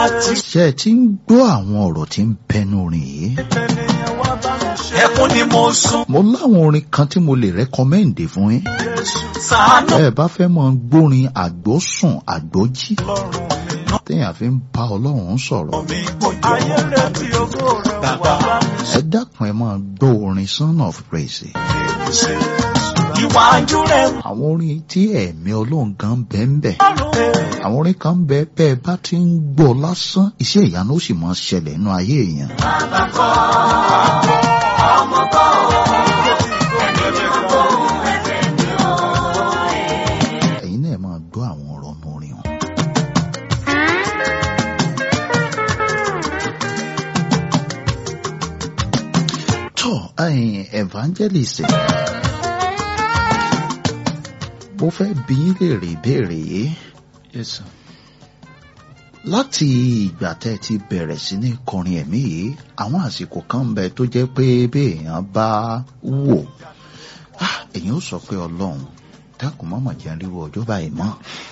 ti ṣé ẹ ti ń gbọ́ àwọn ọ̀rọ̀ tí ń bẹnu orin yìí ẹkún ni mo sùn mo láwọn orin kan tí mo lè rẹ́kọ́mẹ́ǹdì fún yín ṣàánú ẹ bá fẹ́ mọ gbórin àgbọ́sùn àgbọ́jí lọ́rùn mi téèyàn fi ń bá ọlọ́run sọ̀rọ̀ mi kò jọ ayé rẹ̀ tí ògo rẹ̀ bàbá ẹ dákun ẹ máa gbọ́ orin son of praise ìwájú rẹ̀ àwọn orin tí ẹ̀mí ọlọ́run gan bẹ́ẹ̀ ń bẹ̀ lọ́rùn àwọn orin kan bẹ bẹ́ẹ̀ bá ti ń gbọ́ lásán iṣẹ́ ìyanu ó sì máa ṣẹlẹ̀ nínú ayé èèyàn. ẹ̀yin náà máa gbọ́ àwọn ọ̀rọ̀ ọmọ orin wọn. tó ẹ̀yin evangelist mo fẹ́ bi yín léèrè ìbéèrè yìí Yes, sir. láti ìgbà tẹ́ ẹ ti bẹ̀rẹ̀ sí ní kọrin ẹ̀mí yìí àwọn àsìkò kan ń bẹ tó jẹ́ pé bí èèyàn bá wò ah, èèyàn ó sọ pé ọlọ́run dákun mọ́mọ́ jẹ́ ríro ọjọ́ báyìí mọ́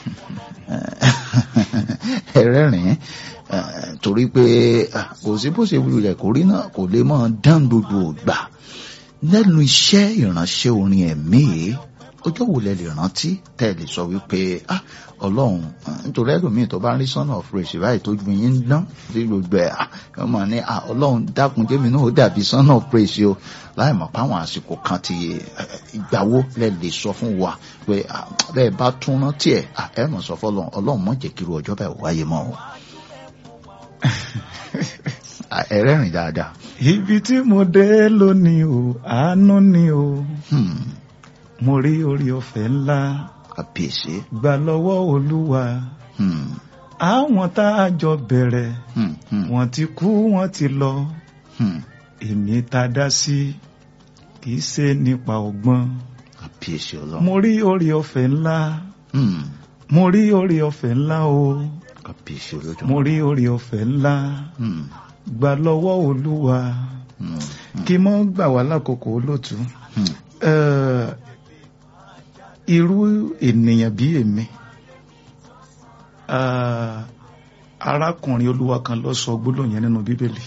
ẹ rẹ́rìn-ín eh, torí pé ah, kò sí bó ṣe wulẹ̀ kó rí náà kò lè mọ́ dán gbogbo ìgbà lẹ́nu iṣẹ́ ìránṣẹ́ orin ẹ̀mí yìí ọjọ́ wo lẹ lè rántí tẹ́ ẹ lè sọ wípé ah ọlọ́run eh, nítorí ẹlòmíì tó bá ń rí son of praise báyìí tó ju yín ń dán sí gbogbo ẹ̀ ah wọ́n máa ní ah ọlọ́run dákun jẹ́mi náà ó dàbí son of praise o láì mọ̀ páwọn àsìkò kan ti eh, ìgbà wo lẹ lè sọ fún wa pé ah bẹ́ẹ̀ bá tún rántí ẹ̀ ah ẹ mọ̀ sọ fọlọ́run ọlọ́run mọ̀ jẹ́ kíru ọjọ́ bẹ́ẹ̀ wáyé mọ́ o. Ah, ẹ rẹ́rìn dáadáa. Ibi tí mo dé lónìí o, àánú ni o. Hmm, Mo rí orí ọ̀fẹ́ ńlá kàbíyèsí. gbà lọ́wọ́ Olúwa. Hmm, Àwọn tá a jọ bẹ̀rẹ̀, hmm, hmm, wọ́n ti kú, wọ́n ti lọ. hmm, Èmi tá a dá sí, kì í ṣe nípa ọgbọ́n. kàbíyèsí ọlọ́run. Mo rí orí ọ̀fẹ́ ńlá. Hmm, Mo rí orí ọ̀fẹ́ ńlá o. kàbíyèsí olódùmarè. Mo rí orí ọ̀fẹ́ ńlá Hmm, gbà lọ́wọ́ Olúwa. hmm, Kí mọ́ gbà wá lákòókò olóòtú. hmm. Eh, irú ènìyàn bí èmi ah, arákùnrin olúwa kan ló sọ gbólóhùn yẹn nínú bíbélì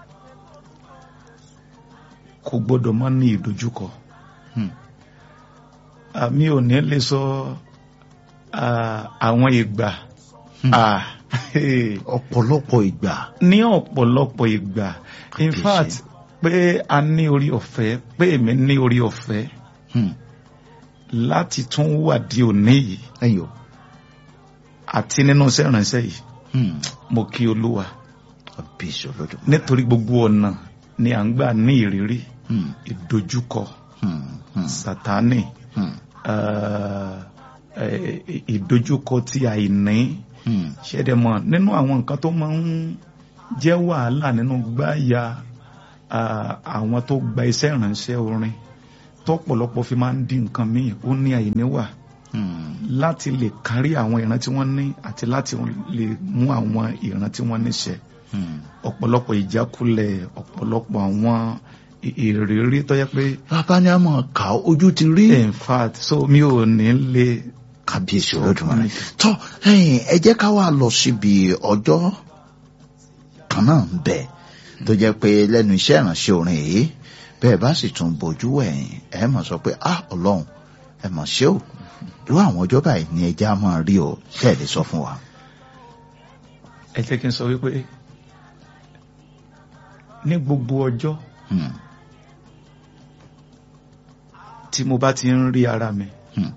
kò gbọdọ̀ má ní ìdojúkọ Hmm. àmì ò ní lè sọ ah, àwọn ìgbà Hmm. ah, hey, ọ̀pọ̀lọpọ̀ ìgbà. ní ọ̀pọ̀lọpọ̀ ìgbà in Kàbíyèsí. fact pé a ní orí ọ̀fẹ́ pé èmi ní orí ọ̀fẹ́ Hmm. láti tún wà di òní yìí ẹ̀yin o. àti nínú iṣẹ́ ìránṣẹ́ yìí Hmm. mo kí olúwa kàbíyèsí olódùmarè. nítorí gbogbo ọ̀nà ni à ń gbà ní ìrírí Hmm. ìdojúkọ Hmm. Hmm. sátánì Hmm. eh, eh, ìdojúkọ tí àìní Hmm. ṣẹ́dẹ̀mọ̀ nínú àwọn nǹkan tó máa ń jẹ́ wàhálà nínú gbáyà ah, àwọn tó gba iṣẹ́ ìránṣẹ́ orin tọ́pọ̀lọpọ̀ fi máa ń dín nǹkan míì ó ní àìní wà Hmm. láti lè kárí àwọn ìran tí wọ́n ní àti láti lè mú àwọn ìran tí wọ́n níṣẹ́ Hmm. ọ̀pọ̀lọpọ̀ ìjákulẹ̀ ọ̀pọ̀lọpọ̀ àwọn ì- ìrírí tó yẹ pé bàbá ni a máa kà ó ojú ti rí. in fact so mi ò ní lè kàbíyèsí olódùmarè. tọ́ ẹ̀yin ẹ jẹ́ ká wá lọ síbi ọjọ́ kan náà ń bẹ tó jẹ́ pé lẹ́nu iṣẹ́ ìránṣẹ́ orin yìí bẹ́ẹ̀ bá sì tún bójú ẹ̀yìn ẹ mọ̀ sọ pé ah ọlọ́run ẹ mọ̀ ṣé o irú àwọn ọjọ́ báyìí ni ẹja máa rí o ṣe é lè sọ fún wa. ẹ jẹ́ kí n sọ wípé ní gbogbo ọjọ́ Hmm. tí mo bá ti ń rí ara mi Hmm.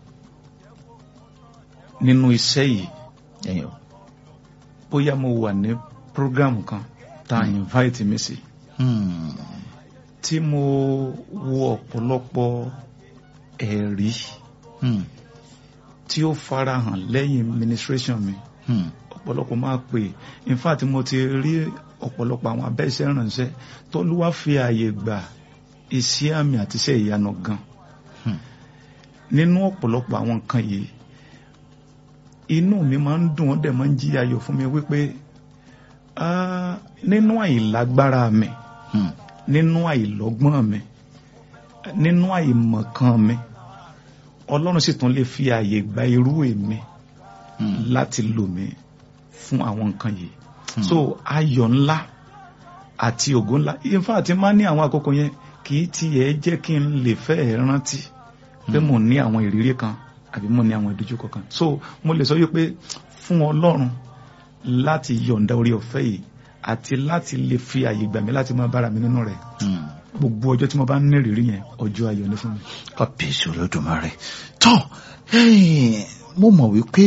nínú iṣẹ́ yìí ẹ̀yin o. bóyá mo wà ní program kan tá a invite mi sí Hmm. tí mo wo ọ̀pọ̀lọpọ̀ ẹ̀rí Hmm. tí ó farahàn lẹ́yìn ministration mi Hmm. ọ̀pọ̀lọpọ̀ máa pè in fact mo ti rí ọ̀pọ̀lọpọ̀ àwọn abẹ́ṣẹ́ ìrànṣẹ́ tọ́lúwá fi ààyè gbà iṣẹ́ àmì àti iṣẹ́ ìyanu gan Hmm. nínú ọ̀pọ̀lọpọ̀ àwọn nǹkan yìí inú mi máa ń dùn ó dẹ̀ máa ń jí ayọ̀ fún mi wípé ah, nínú àìlágbára mi Hmm. nínú àìlọ́gbọ́n mi nínú àìmọ̀kan mi ọlọ́run sì tún lè fi ààyè gba irú èmi Hmm. láti lò mí fún àwọn nǹkan yìí so ayọ̀ ńlá àti ògo ńlá in fact máa ní àwọn àkókò yẹn kì í tiẹ̀ jẹ́ kí n lè fẹ́ rántí pé mo ní àwọn ìrírí kan àbí mo ní àwọn ìdojúkọ kan so mo lè sọ wípé fún ọlọ́run láti yọ̀ǹda orí ọ̀fẹ́ yìí àti láti lè fi àyè gbà mí láti máa bára mi nínú rẹ̀ Hmm. gbogbo ọjọ́ tí mo bá ní ìrírí yẹn ọjọ́ ayọ̀ ní fún mi. kábíyèsí olódùmarè tó ẹ̀yin, mo mọ̀ wípé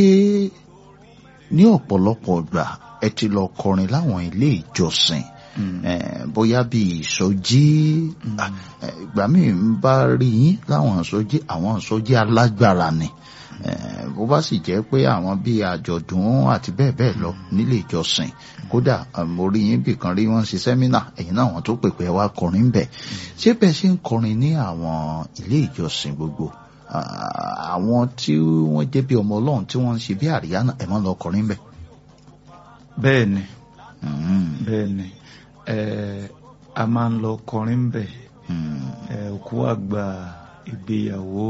ní ọ̀pọ̀lọpọ̀ ìgbà ẹ ti lọ kọrin láwọn ilé ìjọsìn eh, bóyá bí ìsọjí ah, eh, ìgbà míì ń bá rí yín láwọn ìsọjí àwọn ìsọjí alágbára ni Eh, bó bá sì jẹ́ pé àwọn bíi àjọ̀dún àti bẹ́ẹ̀ bẹ́ẹ̀ lọ nílé ìjọsìn kódà ah, mo rí yín bìkan rí wọ́n ṣe sẹ́mínà ẹ̀yin náà wọ́n tó pèpè wá kọrin bẹ̀ ṣé bẹ́ẹ̀ ṣe ń kọrin ní àwọn ilé ìjọsìn gbogbo ah, àwọn tí wọ́n jẹ́ bí ọmọ ọlọ́run tí wọ́n ń ṣe bí àríyá náà ẹ̀ máa ń lọ kọrin bẹ̀. bẹ́ẹ̀ ni Mm, bẹ́ẹ̀ ni eh, a máa ń lọ kọrin bẹ̀ mm, eh, òkú àgbà ìgbéyàwó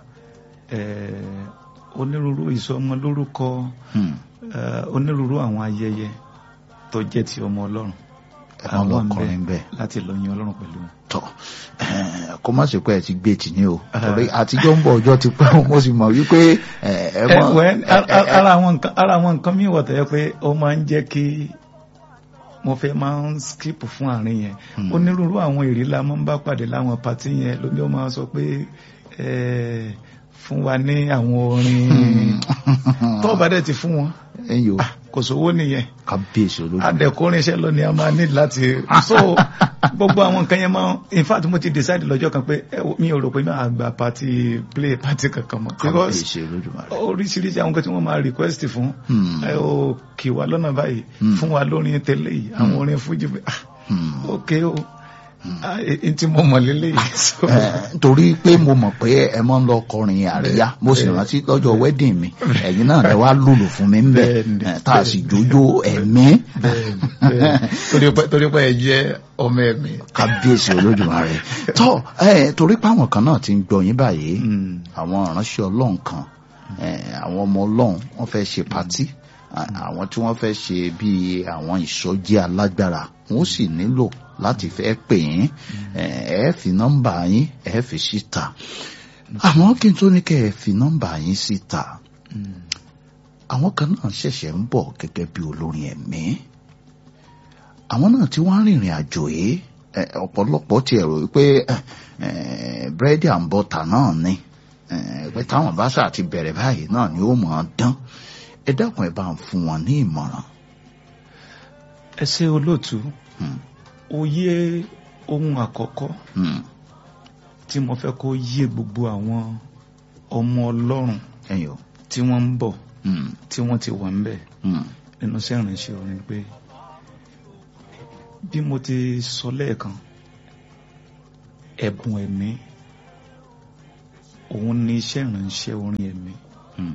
eh, onírúurú ìsọmọ lórúkọ mm. eh, onírúurú àwọn ayẹyẹ tó jẹ́ ti ọmọ ọlọ́run ẹ máa lọ Àwọn ń bẹ kọrin bẹ̀. láti lọ yin ọlọ́run pẹ̀lú wọn. tọ eh, kó má ṣe pé ẹ ti gbé tì ní o torí àtijọ́ ń bọ̀ ọjọ́ ti pẹ́ mo sì mọ̀ wípé eh, ẹ mọ̀ Eh, well, eh, a- eh, a- ara àwọn nǹkan ara àwọn nǹkan míì wọ̀ tẹ́lẹ̀ pé ó máa ń jẹ́ kí mo fẹ́ máa ń skip fún àárín yẹn Hmm. onírúurú àwọn èrè la máa ń bá pàdé láwọn pàtí yẹn lómi ó máa sọ pé eh, fún wa ní àwọn orin tó bá dẹ̀ ti fún wọn ẹ̀yin o kò sówó nìyẹn kábíyèsí olódùmarè. adẹ̀kọrin iṣẹ́ lọ ni a máa ní láti so gbogbo àwọn nǹkan yẹn máa in fact mo ti decide lọ́jọ́ kan pé ẹ wo, mi ò rò pé máa gba party play party kankan mọ́ because kábíyèsí olódùmarè. oríṣiríṣi àwọn nǹkan tí wọ́n máa request fún Hmm. ẹ ò kì wá lọ́nà báyìí Hmm. fún wa lórin tẹ́lẹ̀ yìí àwọn orin fújì pé ah Hmm. ok o ah n tí mo mọ̀ lélẹ̀ yìí so Eh, torí pé mo mọ̀ pé ẹ máa ń lọ kọrin àríyá mo sì bẹ́ẹ̀. rántí lọ́jọ́ wedding mi ẹ̀yin náà lẹ wá lùlù fún mi ń bẹ̀ Bẹ́ẹ̀ni, eh, tá a sì jójó ẹ̀mí bẹ́ẹ̀ bẹ́ẹ̀ torí pé torí pé ẹ jẹ́ ọmọ ẹ̀mí. kábíyèsí olódùmarè tó ẹ torí pé àwọn kan náà ti ń gbọ́ yín báyìí Hmm. àwọn ìránṣẹ́ ọlọ́run kan eh, àwọn ọmọ ọlọ́run wọ́n fẹ́ ṣe pátí à- àwọn tí wọ́n fẹ́ ṣe bíi àwọn ìsọjí alágbára wọ́n sì nílò láti fẹ́ pè yín eh, ẹ fi nọ́mbà yín ẹ fi síta àmọ́ kí n tó ní kẹ́ ẹ fi nọ́mbà yín síta Hmm. àwọn kan náà ṣẹ̀ṣẹ̀ ń bọ̀ gẹ́gẹ́ bí olórin ẹ̀mí àwọn náà tí wọ́n rìnrìn àjò yìí eh, ọ̀pọ̀lọpọ̀ ti ẹ̀rọ wípé eh, eh, búrẹ́dì and butter náà ni eh, pé táwọn bá ṣáà ti bẹ̀rẹ̀ báyìí náà ni ó mọ̀ ọ́n dán ẹ dákun ẹ bá ń fún wọn ní ìmọ̀ràn. ẹ ṣe olóòtú Hmm, òye ohun àkọ́kọ́ hmm, tí mo fẹ́ kó yé gbogbo àwọn ọmọ ọlọ́run ẹ̀yin o tí wọ́n ń bọ̀ hmm, tí wọ́n ti wà ń bẹ̀ hmm, nínú iṣẹ́ ìrìnsẹ̀ orin pé bí mo ti sọ lẹ́ẹ̀kan ẹ̀bùn ẹ̀mí òun ni iṣẹ́ ìrìnsẹ̀ orin ẹ̀mí hmm,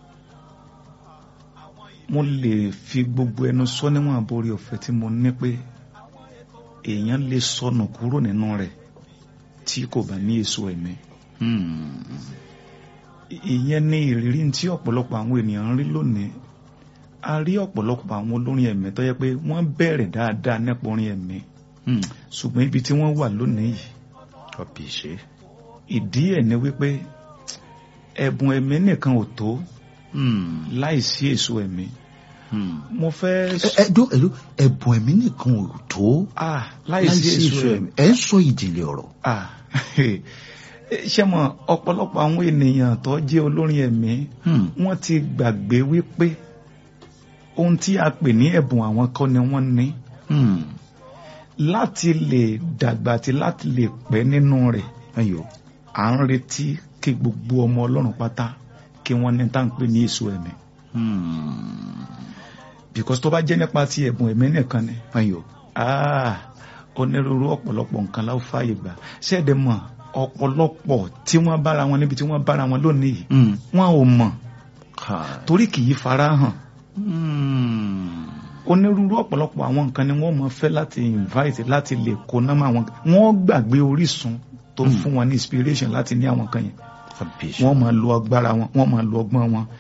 mo lè fi gbogbo ẹnu sọ níwọ̀n àbórí ọ̀fẹ́ tí mo ní pé èèyàn lè sọnù kúrò nínú rẹ̀ tí kò bá ní èso ẹ̀mí hmm, ìyẹn ní ìrírí tí ọ̀pọ̀lọpọ̀ àwọn ènìyàn ń rí lónìí a rí ọ̀pọ̀lọpọ̀ àwọn olórin ẹ̀mí tó yẹ pé wọ́n bẹ̀rẹ̀ dáadáa nípa orin ẹ̀mí hmm. ṣùgbọ́n ibi tí wọ́n wà lónìí yìí kábíyèsí. ìdí ẹ̀ ni wípé ẹ̀bùn ẹ̀mí nìkan ò tó Hmm, láìsí èso ẹ̀mí hmm. mo fẹ́ ẹ ẹ dó ẹ dó ẹ̀bùn ẹ̀mí nìkan ò tó ah láìsí èso ẹ̀mí ẹ ń sọ ìjìnlẹ̀ ọ̀rọ̀. ah ṣé mọ̀ ọ̀pọ̀lọpọ̀ àwọn ènìyàn tó jẹ́ olórin ẹ̀mí Hmm, wọ́n ti gbàgbé wípé ohun tí a pè ní ẹ̀bùn àwọn kọ́ ni wọ́n ní hmm. láti lè dàgbà àti láti lè pẹ́ nínú rẹ̀ ẹ̀yin o. à ń retí kí gbogbo ọmọ ọlọ́run pátá kí wọ́n ní tá à ń pè ní èso ẹ̀mí Hmm. because tó bá jẹ́ nípa ti ẹ̀bùn ẹ̀mí nìkan ni ẹ̀yin o. ah onírúurú ọ̀pọ̀lọpọ̀ nǹkan láwọn fààyè gbà ṣẹ́ẹ̀dẹ̀ mọ̀ ọ̀pọ̀lọpọ̀ tí wọ́n bára wọn níbi tí wọ́n bára wọn lónìí yìí Hmm. wọn ò mọ̀ Káì. torí kì í fara hàn Hmm. onírúurú ọ̀pọ̀lọpọ̀ àwọn nǹkan ni wọ́n mọ̀ fẹ́ láti invite láti lè kó náà máa wọn wọ́n gbàgbé orísun tó Mm. fún wọn ní inspiration láti ní àwọn nǹkan yẹn kábíyèsí. wọ́n máa lo agbára wọn wọ́n máa lo ọgbọ́n wọn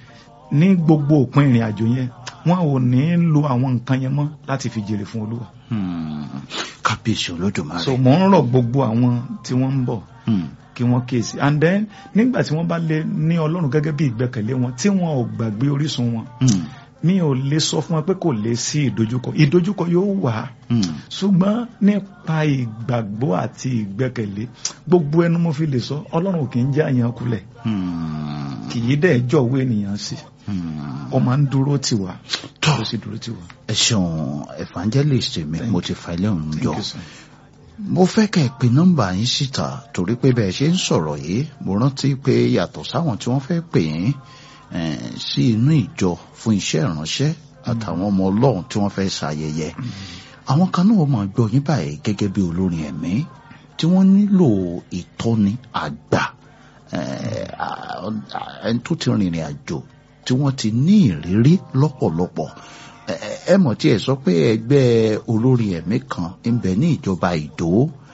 ní gbogbo òpin ìrìn àjò yẹn wọn ò ní lo àwọn nǹkan yẹn mọ́ láti fi jèrè fún olúwa Hmm. kábíyèsí olódùmarè. so mò ń rọ̀ gbogbo àwọn tí wọ́n ń bọ̀ Hmm. kí wọ́n kíyèsí and then nígbà tí wọ́n bá lè ní ọlọ́run gẹ́gẹ́ bí ìgbẹ́kẹ̀lé wọn tí wọn ò gbàgbé orísun wọn Hmm. mi ò lè sọ fún wọn pé kò lè sí ìdojúkọ ìdojúkọ yóò wà Hmm. ṣùgbọ́n nípa ìgbàgbọ́ àti ìgbẹ́kẹ̀lé gbogbo ẹnu mo fi lè sọ ọlọ́run ò kì í jẹ́ àyàn kulẹ̀ Hmm. kì í dẹ̀ jọ̀wọ́ ènìyàn sí Hmm. ó máa ń dúró tì wá Tọ́. ó sì dúró tì wá. ẹ ṣeun evangelist mi mo ti fa ilé òun jọ Thank you, sir. mo fẹ́ kẹ́ ẹ pe nọ́mbà yín síta torí pé bẹ́ẹ̀ ṣe ń sọ̀rọ̀ yìí mo rántí pé yàtọ̀ sáwọn tí wọ́n fẹ́ pè yín eh, sí inú ìjọ fún iṣẹ́ ìránṣẹ́ àtàwọn ọmọ ọlọ́run tí wọ́n fẹ́ ṣayẹyẹ àwọn kan náà máa gbọ́ yín báyìí gẹ́gẹ́ bí olórin ẹ̀mí tí wọ́n nílò ìtọ́ni àgbà eh, à- à- ẹni tó ti rìnrìn àjò tí wọ́n ti ní ìrírí lọ́pọ̀lọpọ̀ ẹ- ẹ- ẹ mọ̀ tí ẹ sọ pé ẹgbẹ́ olórin ẹ̀mí kan ń bẹ ní ìjọba ìdó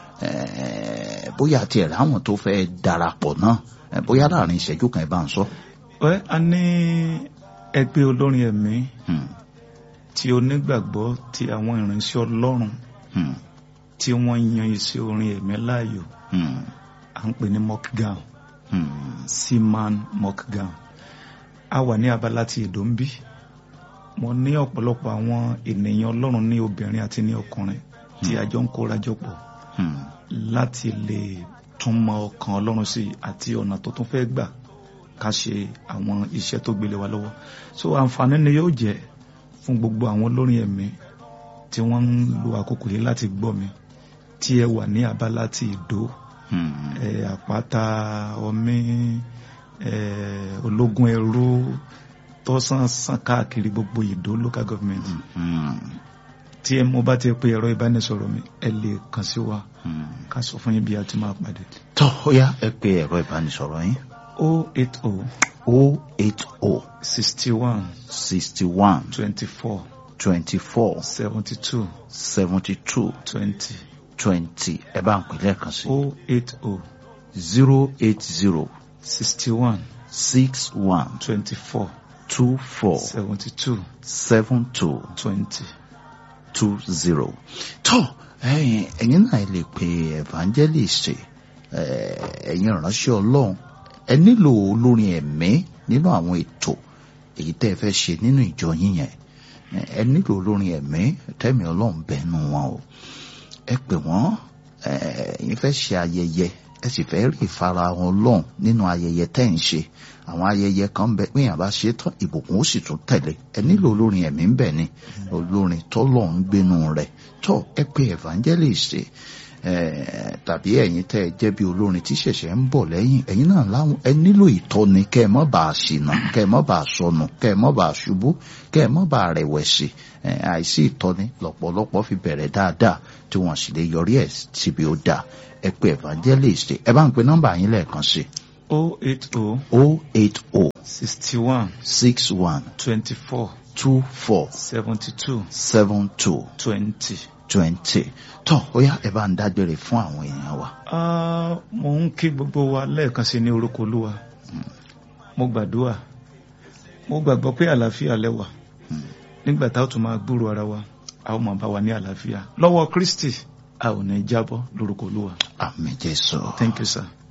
eh, bóyá àti ẹ̀rọ àwọn tó fẹ́ darapọ̀ náà eh, bóyá láàrin ìṣẹ́jú kan ẹ bá ń sọ. Well, a ní ẹgbẹ́ olórin ẹ̀mí Hmm, tí onígbàgbọ́ ti àwọn ìránṣẹ́ ọlọ́run hmm, tí wọ́n yan iṣẹ́ orin ẹ̀mí láàyò hmm, à ń pè ní mockgown hmm, seaman mockgown a wà ní abala ti èdò ń bí mo ní ọ̀pọ̀lọpọ̀ àwọn ènìyàn ọlọ́run ní obìnrin àti ní ọkùnrin tí a jọ ń kóra jọ pọ̀ hmm, láti lè tún mọ ọkàn ọlọ́run sí àti ọ̀nà tó tún fẹ́ gbà ká ṣe àwọn iṣẹ́ tó gbélé wa lọ́wọ́ so àǹfààní ni yóò jẹ́ fún gbogbo àwọn olórin ẹ̀mí tí wọ́n ń lo àkókò yìí láti gbọ́ mi tí ẹ wà ní abala ti ìdó hmm, ẹ àpáta ọmí ẹ ológun ẹrú tó sàn sàn káàkiri gbogbo ìdó local government hmm, tí ẹ mo bá ti pe ẹ̀rọ ìbánisọ̀rọ̀ mi ẹ lè kàn sí wa hmm. ká sọ fún yín bí a ti máa pàdé. tọ́ ó yá ẹ pe ẹ̀rọ ìbánisọ̀rọ̀ yín o eight o o eight o sixty one sixty one twenty four twenty four seventy two seventy two twenty twenty ẹ bá ń pè lẹ́ẹ̀kan sí o eight o zero eight zero sixty one six one twenty four two four seventy two seven two twenty. two zero. tó ẹ̀yin ẹ̀yin náà lè pe evangelist eh, ẹ̀yin ìránṣẹ́ ọlọ́run ẹ nílò olórin ẹ̀mí nínú àwọn ètò èyí tẹ́ ẹ fẹ́ ṣe nínú ìjọ yín yẹn Eh, ẹ nílò olórin ẹ̀mí tẹ́mi ọlọ́run bẹ́ẹ̀nu wọn o ẹ pè wọ́n eh, ẹ̀yin fẹ́ ṣe ayẹyẹ ẹ sì fẹ́ rí ìfarahàn ọlọ́run nínú ayẹyẹ tẹ́ ń ṣe àwọn ayẹyẹ kan ń bẹ pé èèyàn bá ṣe é tán ìbùkún ó sì tún tẹ̀lé ẹ nílò olórin ẹ̀mí ń bẹ ni olórin tọ́lọ̀ ń gbénu rẹ̀ tọ́ ẹ pé evangelist eh, tàbí ẹ̀yin tẹ́ ẹ jẹ́ bí olórin tí ṣẹ̀ṣẹ̀ ń bọ̀ lẹ́yìn ẹ̀yin náà láwọn ẹ nílò ìtọ́ni kẹ́ ẹ má bàa ṣìnà kẹ́ ẹ má bàa sọnù kẹ́ ẹ má bàa ṣubú kẹ́ ẹ má bàa rẹ̀wẹ̀sì Eh, àìsí ìtọ́ni lọ́pọ̀lọpọ̀ fi bẹ̀rẹ̀ dáadáa tí wọ́n sì lè yọrí ẹ̀ síbi ó dáa ẹ pé evangelist ẹ bá ń pe nọ́mbà yín lẹ́ẹ̀kan sí o eight o o eight o sixty one six one twenty four two four seventy two seven two twenty. twenty tó ó yá ẹ bá ń dágbére fún àwọn èèyàn wa. Ah, mo ń kí gbogbo wa lẹ́ẹ̀kan sí ní orúkọ olúwa mo gbàdúrà mo gbàgbọ́ pé àlàáfíà lẹ́wà nígbà tá a tún máa gbúrò ara wa a ó máa bá wa ní àlàáfíà lọ́wọ́ kristi a ò ní jábọ́ lórúkọ olúwa àmì jésù. thank you sir.